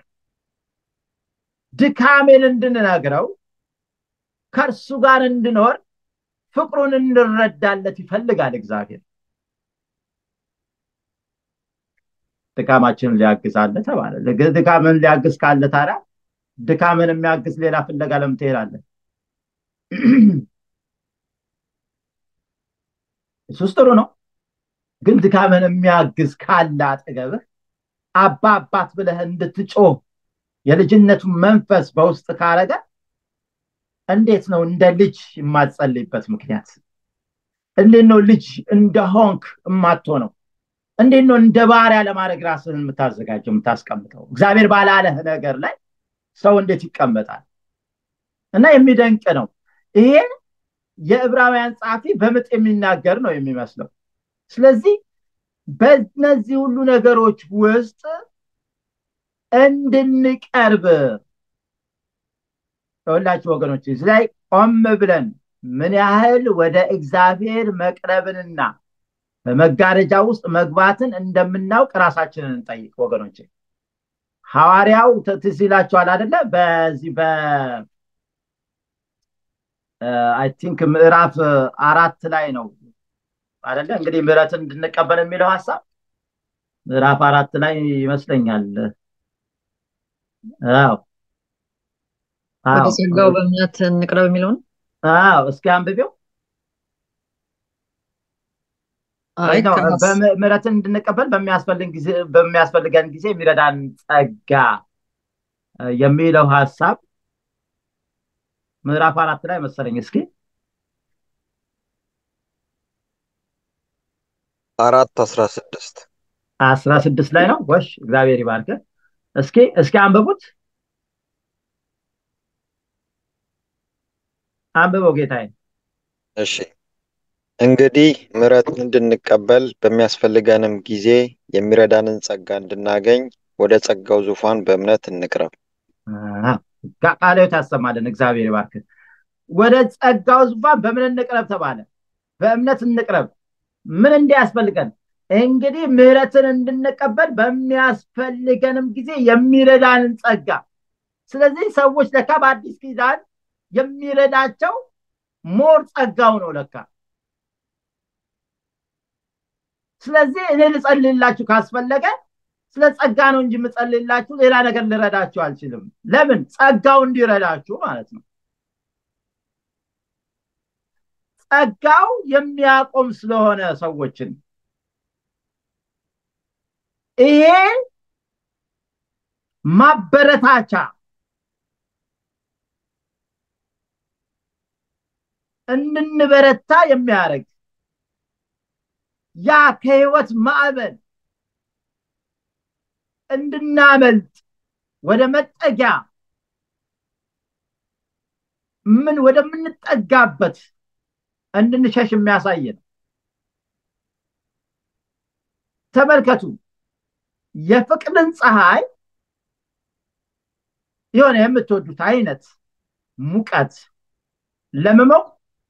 ድካሜን እንድንነግረው ከእርሱ ጋር እንድኖር ፍቅሩን እንረዳለት ይፈልጋል እግዚአብሔር። ድካማችንን ሊያግዝ አለ ተባለ። ድካምን ሊያግዝ ካለ ታዲያ ድካምን የሚያግዝ ሌላ ፍለጋ ለምን ትሄዳለህ? እሱስ ጥሩ ነው። ግን ድካምን የሚያግዝ ካለ አጠገብህ አባ አባት ብለህ እንድትጮህ የልጅነቱን መንፈስ በውስጥ ካረገ እንዴት ነው እንደ ልጅ የማትጸልይበት ምክንያት? እንዴት ነው ልጅ እንደሆንክ የማትሆነው? እንዴት ነው እንደ ባሪያ ለማድረግ ራስህን የምታዘጋጀው የምታስቀምጠው? እግዚአብሔር ባላለህ ነገር ላይ ሰው እንዴት ይቀመጣል? እና የሚደንቅ ነው። ይሄ የዕብራውያን ጸሐፊ በምጥ የሚናገር ነው የሚመስለው። ስለዚህ በእነዚህ ሁሉ ነገሮች ውስጥ እንድንቀርብ ሁላችሁ ወገኖች እዚህ ላይ ቆም ብለን ምን ያህል ወደ እግዚአብሔር መቅረብንና በመጋረጃ ውስጥ መግባትን እንደምናውቅ ራሳችንን እንጠይቅ ወገኖች። ሐዋርያው ትዝ ይላችኋል አደለ? በዚህ በ አይ ቲንክ ምዕራፍ አራት ላይ ነው አደለ? እንግዲህ ምሕረትን እንድንቀበል የሚለው ሀሳብ ምዕራፍ አራት ላይ ይመስለኛል። አዎ ወደ ጸጋው በእምነት እንቅረብ የሚለው ነው። አዎ እስኪ አንብቤው። ምሕረትን እንድንቀበል በሚያስፈልገን ጊዜ የሚረዳን ጸጋ የሚለው ሀሳብ ምዕራፍ አራት ላይ መሰለኝ እስኪ አራት አስራ ስድስት አስራ ስድስት ላይ ነው ወሽ እግዚአብሔር ይባርክ እስኪ እስኪ አንብቡት አንብበው ጌታዬ እሺ እንግዲህ ምሕረትን እንድንቀበል በሚያስፈልገንም ጊዜ የሚረዳንን ጸጋ እንድናገኝ ወደ ጸጋው ዙፋን በእምነት እንቅረብ። ቃላዊት ያሰማልን። እግዚአብሔር ይባርክ። ወደ ጸጋው ዙፋን በምን እንቅረብ ተባለ? በእምነት እንቅረብ። ምን እንዲያስፈልገን? እንግዲህ ምሕረትን እንድንቀበል በሚያስፈልገንም ጊዜ የሚረዳንን ጸጋ። ስለዚህ ሰዎች ለካ በአዲስ ኪዳን የሚረዳቸው ሞር ጸጋው ነው ለካ ስለዚህ እኔ ልጸልላችሁ ካስፈለገ ስለ ጸጋ ነው እንጂ የምጸልላችሁ ሌላ ነገር ልረዳችሁ አልችልም ለምን ጸጋው እንዲረዳችሁ ማለት ነው ጸጋው የሚያቆም ስለሆነ ሰዎችን ይሄ ማበረታቻ እንድንበረታ የሚያደርግ ያ ከህይወት ማዕበል እንድናመልጥ ወደ መጠጊያ ምን ወደምንጠጋበት እንድንሸሽ የሚያሳይ ነው ተመልከቱ የፍቅርን ፀሐይ የሆነ የምትወዱት አይነት ሙቀት ለመሞቅ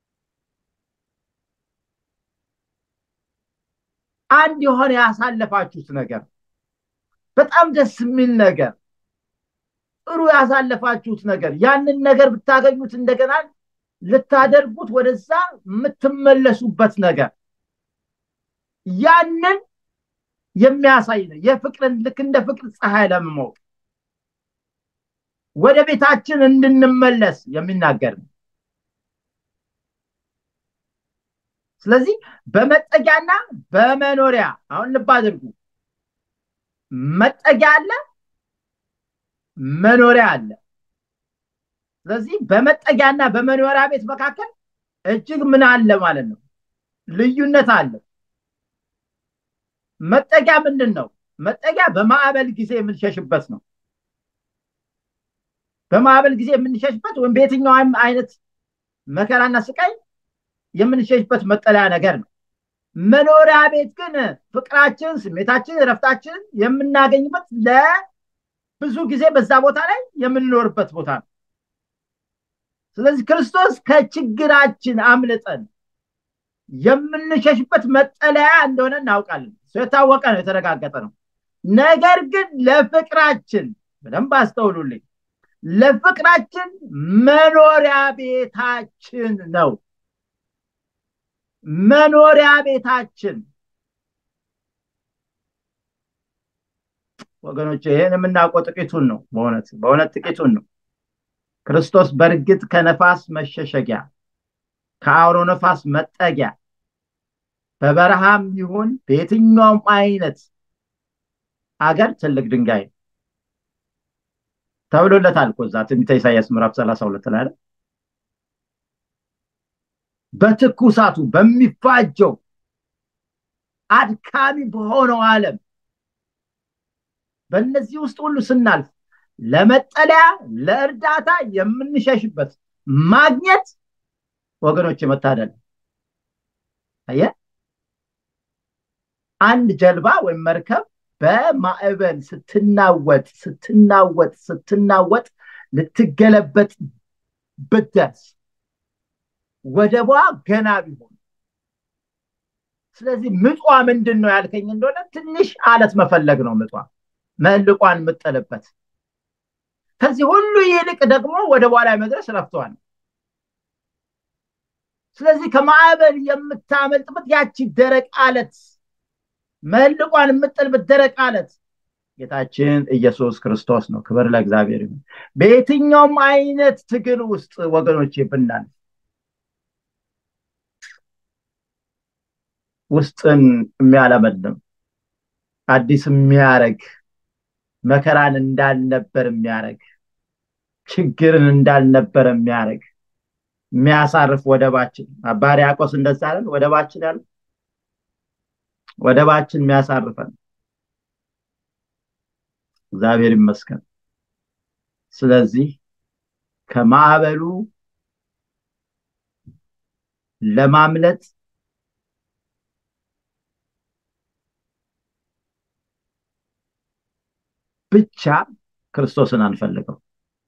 አንድ የሆነ ያሳለፋችሁት ነገር በጣም ደስ የሚል ነገር ጥሩ ያሳለፋችሁት ነገር ያንን ነገር ብታገኙት እንደገና ልታደርጉት ወደዛ የምትመለሱበት ነገር ያንን የሚያሳይ ነው የፍቅርን ልክ እንደ ፍቅር ፀሐይ ለመሞቅ ወደ ቤታችን እንድንመለስ የሚናገር ነው ስለዚህ በመጠጊያና በመኖሪያ አሁን ልብ አድርጉ መጠጊያ አለ መኖሪያ አለ ስለዚህ በመጠጊያና በመኖሪያ ቤት መካከል እጅግ ምን አለ ማለት ነው ልዩነት አለ መጠጊያ ምንድን ነው መጠጊያ በማዕበል ጊዜ የምንሸሽበት ነው በማዕበል ጊዜ የምንሸሽበት ወይም በየትኛውም አይነት መከራና ስቃይ የምንሸሽበት መጠለያ ነገር ነው መኖሪያ ቤት ግን ፍቅራችን ስሜታችን ረፍታችን የምናገኝበት ለብዙ ጊዜ በዛ ቦታ ላይ የምንኖርበት ቦታ ነው ስለዚህ ክርስቶስ ከችግራችን አምልጠን የምንሸሽበት መጠለያ እንደሆነ እናውቃለን የታወቀ ነው የተረጋገጠ ነው ነገር ግን ለፍቅራችን በደንብ አስተውሉልኝ ለፍቅራችን መኖሪያ ቤታችን ነው መኖሪያ ቤታችን ወገኖች ይህን የምናውቀው ጥቂቱን ነው በእውነት በእውነት ጥቂቱን ነው ክርስቶስ በእርግጥ ከነፋስ መሸሸጊያ ከአውሮ ነፋስ መጠጊያ በበረሃም ይሁን በየትኛውም አይነት አገር ትልቅ ድንጋይ ተብሎለታል እኮ እዛ ትንቢተ ኢሳያስ ምዕራፍ ሰላሳ ሁለት ላይ በትኩሳቱ በሚፋጀው አድካሚ በሆነው ዓለም በእነዚህ ውስጥ ሁሉ ስናልፍ ለመጠለያ ለእርዳታ የምንሸሽበት ማግኘት ወገኖች መታደል አየ አንድ ጀልባ ወይም መርከብ በማዕበል ስትናወጥ ስትናወጥ ስትናወጥ ልትገለበጥ ብትደርስ ወደቧ ገና ቢሆን ስለዚህ ምጧ ምንድን ነው ያልከኝ እንደሆነ ትንሽ አለት መፈለግ ነው ምጧ መልቋን የምጥልበት ከዚህ ሁሉ ይልቅ ደግሞ ወደ በኋላ መድረስ ረፍተዋል ስለዚህ ከማዕበል የምታመልጥበት ያቺ ደረቅ አለት መልቋን የምጥልበት ደረቅ አለት ጌታችን ኢየሱስ ክርስቶስ ነው ክብር ለእግዚአብሔር ይሁን በየትኛውም አይነት ትግል ውስጥ ወገኖች ብናልፍ ውስጥን የሚያለመልም አዲስ የሚያረግ መከራን እንዳልነበር የሚያደረግ ችግርን እንዳልነበረ የሚያደርግ የሚያሳርፍ ወደባችን አባ ሕርያቆስ እንደዛ አለን ወደባችን ያለ ወደባችን የሚያሳርፈን እግዚአብሔር ይመስገን ስለዚህ ከማዕበሉ ለማምለጥ ብቻ ክርስቶስን አንፈልገው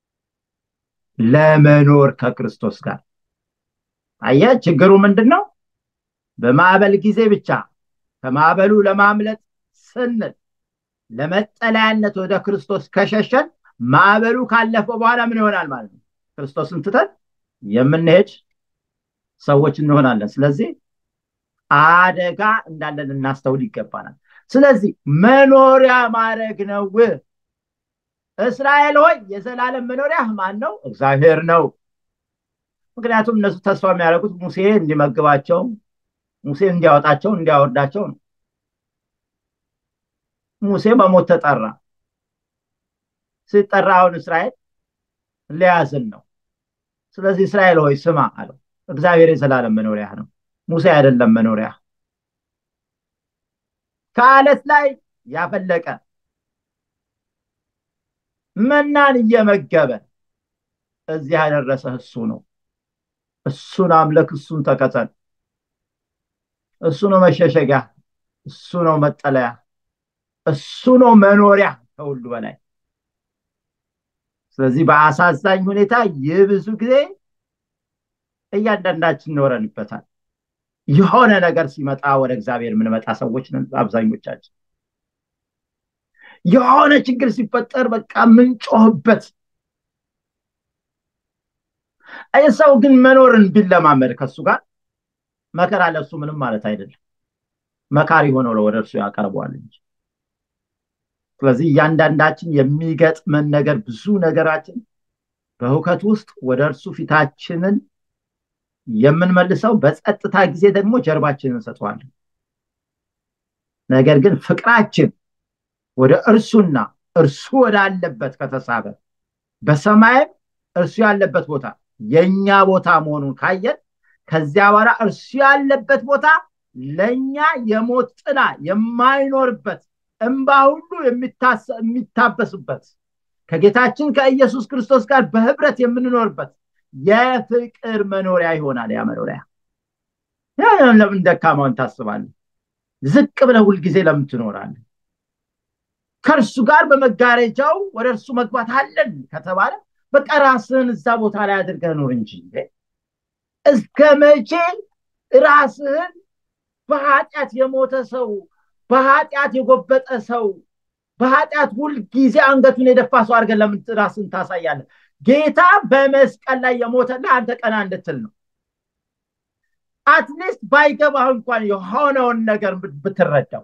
ለመኖር ከክርስቶስ ጋር አየ ችግሩ ምንድን ነው በማዕበል ጊዜ ብቻ ከማዕበሉ ለማምለጥ ስንል ለመጠለያነት ወደ ክርስቶስ ከሸሸን ማዕበሉ ካለፈ በኋላ ምን ይሆናል ማለት ነው ክርስቶስን ትተን የምንሄድ ሰዎች እንሆናለን ስለዚህ አደጋ እንዳለን እናስተውል ይገባናል ስለዚህ መኖሪያ ማድረግ ነው እስራኤል ሆይ የዘላለም መኖሪያ ማን ነው እግዚአብሔር ነው ምክንያቱም እነሱ ተስፋ የሚያደርጉት ሙሴ እንዲመግባቸው ሙሴ እንዲያወጣቸው እንዲያወርዳቸው ነው ሙሴ በሞት ተጠራ ሲጠራ አሁን እስራኤል ሊያዝን ነው ስለዚህ እስራኤል ሆይ ስማ አለው እግዚአብሔር የዘላለም መኖሪያ ነው ሙሴ አይደለም መኖሪያ ከአለት ላይ ያፈለቀ መናን እየመገበ እዚህ ያደረሰ እሱ ነው እሱን አምለክ እሱን ተከተል እሱ ነው መሸሸጊያ እሱ ነው መጠለያ እሱ ነው መኖሪያ ከሁሉ በላይ ስለዚህ በአሳዛኝ ሁኔታ ይህ ብዙ ጊዜ እያንዳንዳችን ኖረንበታል የሆነ ነገር ሲመጣ ወደ እግዚአብሔር የምንመጣ ሰዎች ነን አብዛኞቻችን የሆነ ችግር ሲፈጠር በቃ ምንጮህበት ሰው ግን መኖርን ቢለማመድ ከሱ ጋር መከራ ለሱ ምንም ማለት አይደለም መካሪ ሆኖ ወደ እርሱ ያቀርበዋል እንጂ ስለዚህ እያንዳንዳችን የሚገጥመን ነገር ብዙ ነገራችን በሁከት ውስጥ ወደ እርሱ ፊታችንን የምንመልሰው በጸጥታ ጊዜ ደግሞ ጀርባችንን እንሰጠዋለን ነገር ግን ፍቅራችን ወደ እርሱና እርሱ ወዳለበት ከተሳበ በሰማይም እርሱ ያለበት ቦታ የኛ ቦታ መሆኑን ካየን ከዚያ በኋላ እርሱ ያለበት ቦታ ለእኛ የሞት ጥላ የማይኖርበት እንባ ሁሉ የሚታበስበት ከጌታችን ከኢየሱስ ክርስቶስ ጋር በህብረት የምንኖርበት የፍቅር መኖሪያ ይሆናል ያ መኖሪያ ለምን ደካማውን ታስባለን ዝቅ ብለ ሁልጊዜ ለምን ትኖራለን ከእርሱ ጋር በመጋረጃው ወደ እርሱ መግባት አለን ከተባለ በቃ ራስህን እዛ ቦታ ላይ አድርገህ ኖር እንጂ እስከ መቼ ራስህን በኃጢአት የሞተ ሰው በኃጢአት የጎበጠ ሰው በኃጢአት ሁልጊዜ አንገቱን የደፋ ሰው አድርገን ለምን ራስን ታሳያለን ጌታ በመስቀል ላይ የሞተልህ አንተ ቀና እንድትል ነው አትሊስት ባይገባህ እንኳን የሆነውን ነገር ብትረዳው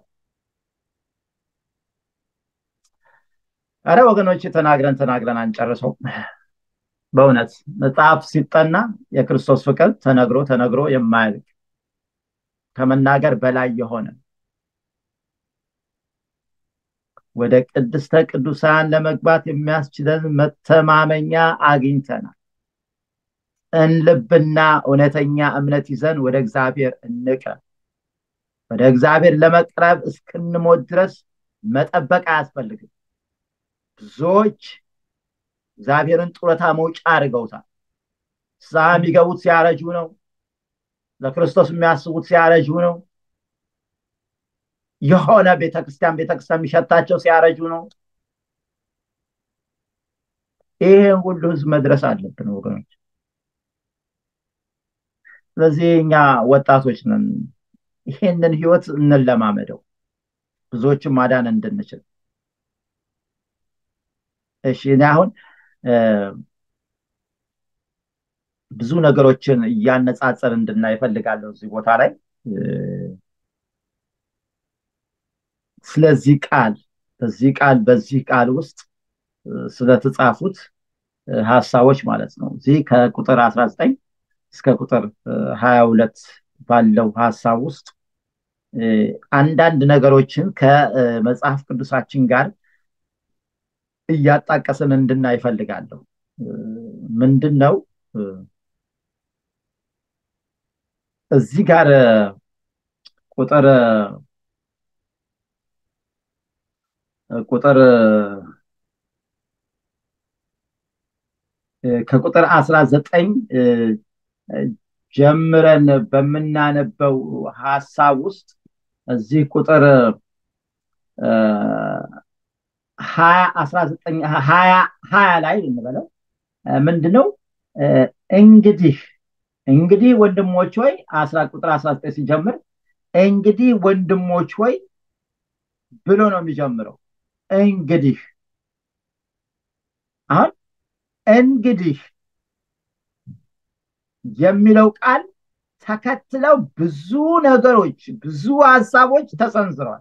አረ ወገኖች ተናግረን ተናግረን አንጨርሰው በእውነት መጽሐፍ ሲጠና የክርስቶስ ፍቅር ተነግሮ ተነግሮ የማያልቅ ከመናገር በላይ የሆነ ወደ ቅድስተ ቅዱሳን ለመግባት የሚያስችለን መተማመኛ አግኝተናል እንልብና እውነተኛ እምነት ይዘን ወደ እግዚአብሔር እንቅረብ ወደ እግዚአብሔር ለመቅረብ እስክንሞት ድረስ መጠበቅ አያስፈልግም ብዙዎች እግዚአብሔርን ጡረታ መውጫ አድርገውታል ሳ የሚገቡት ሲያረጁ ነው ለክርስቶስ የሚያስቡት ሲያረጁ ነው የሆነ ቤተክርስቲያን ቤተክርስቲያን የሚሸታቸው ሲያረጁ ነው ይሄን ሁሉ ህዝብ መድረስ አለብን ወገኖች ስለዚህ እኛ ወጣቶች ነን ይሄንን ህይወት እንለማመደው ብዙዎችን ማዳን እንድንችል እሺ እኔ አሁን ብዙ ነገሮችን እያነጻጸር እንድና ይፈልጋለሁ እዚህ ቦታ ላይ ስለዚህ ቃል በዚህ ቃል በዚህ ቃል ውስጥ ስለተጻፉት ሀሳቦች ማለት ነው እዚህ ከቁጥር 19 እስከ ቁጥር 22 ባለው ሀሳብ ውስጥ አንዳንድ ነገሮችን ከመጽሐፍ ቅዱሳችን ጋር እያጣቀስን እንድና ይፈልጋለሁ ምንድን ነው እዚህ ጋር ቁጥር ቁጥር ከቁጥር አስራ ዘጠኝ ጀምረን በምናነበው ሀሳብ ውስጥ እዚህ ቁጥር ሀያ አስራ ዘጠኝ ሀያ ሀያ ላይ እንበለው ምንድነው እንግዲህ እንግዲህ ወንድሞች ሆይ አስራ ቁጥር አስራ ዘጠኝ ሲጀምር እንግዲህ ወንድሞች ሆይ ብሎ ነው የሚጀምረው እንግዲህ አሁን እንግዲህ የሚለው ቃል ተከትለው ብዙ ነገሮች ብዙ ሀሳቦች ተሰንዝረዋል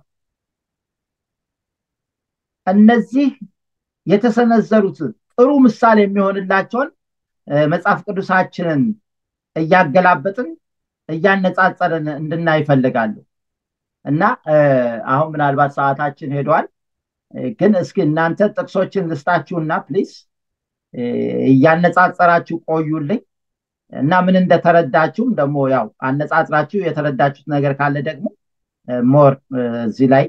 እነዚህ የተሰነዘሩት ጥሩ ምሳሌ የሚሆንላቸውን መጽሐፍ ቅዱሳችንን እያገላበጥን እያነጻጸርን እንድናይ ይፈልጋሉ እና አሁን ምናልባት ሰዓታችን ሄዷል ግን እስኪ እናንተ ጥቅሶችን ልስጣችሁና ፕሊስ እያነጻጸራችሁ ቆዩልኝ እና ምን እንደተረዳችሁም ደግሞ ያው አነጻጽራችሁ የተረዳችሁት ነገር ካለ ደግሞ ሞር እዚህ ላይ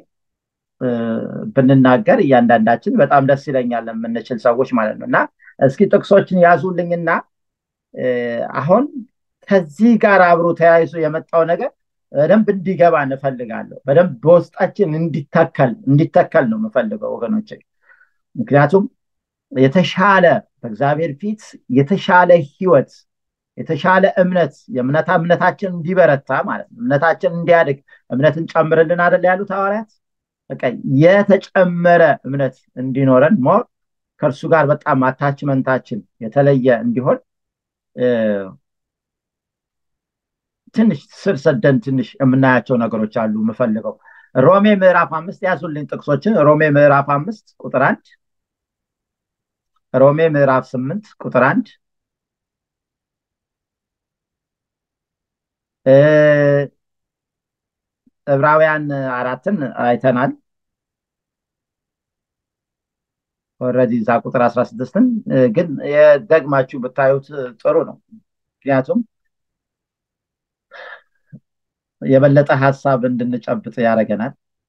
ብንናገር እያንዳንዳችን በጣም ደስ ይለኛል የምንችል ሰዎች ማለት ነው እና እስኪ ጥቅሶችን ያዙልኝና አሁን ከዚህ ጋር አብሮ ተያይዞ የመጣው ነገር በደንብ እንዲገባ እንፈልጋለሁ በደንብ በውስጣችን እንዲተከል እንዲተከል ነው የምፈልገው ወገኖች ምክንያቱም የተሻለ በእግዚአብሔር ፊት የተሻለ ህይወት የተሻለ እምነት የእምነታ እምነታችን እንዲበረታ ማለት ነው እምነታችን እንዲያድግ እምነትን ጨምርልን አደለ ያሉት ሐዋርያት በቃ የተጨመረ እምነት እንዲኖረን ሞር ከእርሱ ጋር በጣም አታችመንታችን የተለየ እንዲሆን ትንሽ ስር ሰደን ትንሽ የምናያቸው ነገሮች አሉ የምፈልገው ሮሜ ምዕራፍ አምስት ያዙልኝ ጥቅሶችን ሮሜ ምዕራፍ አምስት ቁጥር አንድ ሮሜ ምዕራፍ ስምንት ቁጥር አንድ ዕብራውያን አራትን አይተናል ኦረዲ እዛ ቁጥር አስራ ስድስትን ግን ደግማችሁ ብታዩት ጥሩ ነው ምክንያቱም የበለጠ ሀሳብ እንድንጨብጥ ያደረገናል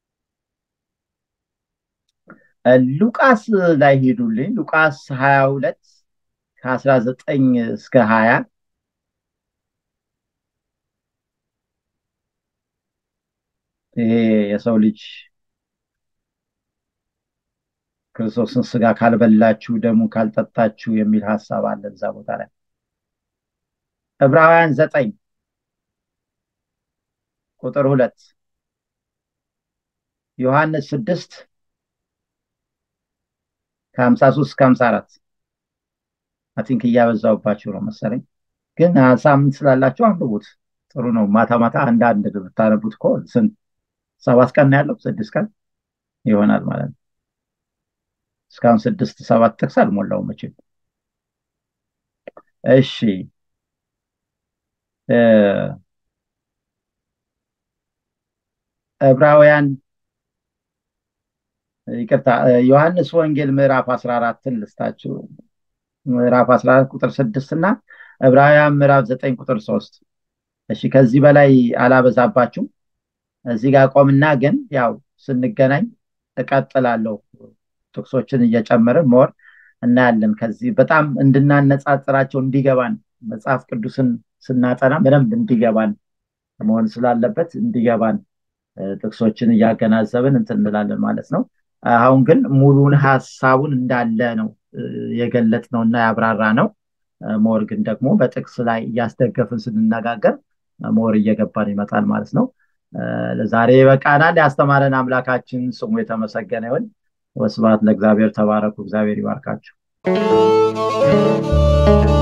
ሉቃስ ላይ ሄዱልኝ ሉቃስ ሀያ ሁለት ከአስራ ዘጠኝ እስከ ሀያ ይሄ የሰው ልጅ ክርስቶስን ስጋ ካልበላችሁ ደሙ ካልጠጣችሁ የሚል ሀሳብ አለ እዛ ቦታ ላይ ዕብራውያን ዘጠኝ ቁጥር ሁለት ዮሐንስ ስድስት ከሀምሳ ሶስት እስከ ሀምሳ አራት አቲንክ እያበዛውባችሁ ነው መሰለኝ ግን ሳምንት ስላላችሁ አንብቡት ጥሩ ነው ማታ ማታ አንድ አንድ ብታነቡት እኮ ስንት ሰባት ቀን ያለው ስድስት ቀን ይሆናል ማለት ነው እስካሁን ስድስት ሰባት ጥቅስ አልሞላው መቼም እሺ ዕብራውያን ይቅርታ ዮሐንስ ወንጌል ምዕራፍ 14ን ልስታችሁ ምዕራፍ 14 ቁጥር 6 እና ዕብራውያን ምዕራፍ 9 ቁጥር 3 እሺ ከዚህ በላይ አላበዛባችሁም እዚህ ጋር ቆምና ግን ያው ስንገናኝ እቀጥላለሁ ጥቅሶችን እየጨመርን ሞር እናያለን ከዚህ በጣም እንድናነጻጽራቸው እንዲገባን መጽሐፍ ቅዱስን ስናጠና በደንብ እንዲገባን መሆን ስላለበት እንዲገባን ጥቅሶችን እያገናዘብን እንትን እንላለን ማለት ነው አሁን ግን ሙሉን ሀሳቡን እንዳለ ነው የገለጥ ነው እና ያብራራ ነው ሞር ግን ደግሞ በጥቅስ ላይ እያስደገፍን ስንነጋገር ሞር እየገባን ይመጣል ማለት ነው ለዛሬ በቃናል ያስተማረን አምላካችን ስሙ የተመሰገነ ይሁን ወስባት ለእግዚአብሔር ተባረኩ እግዚአብሔር ይባርካችሁ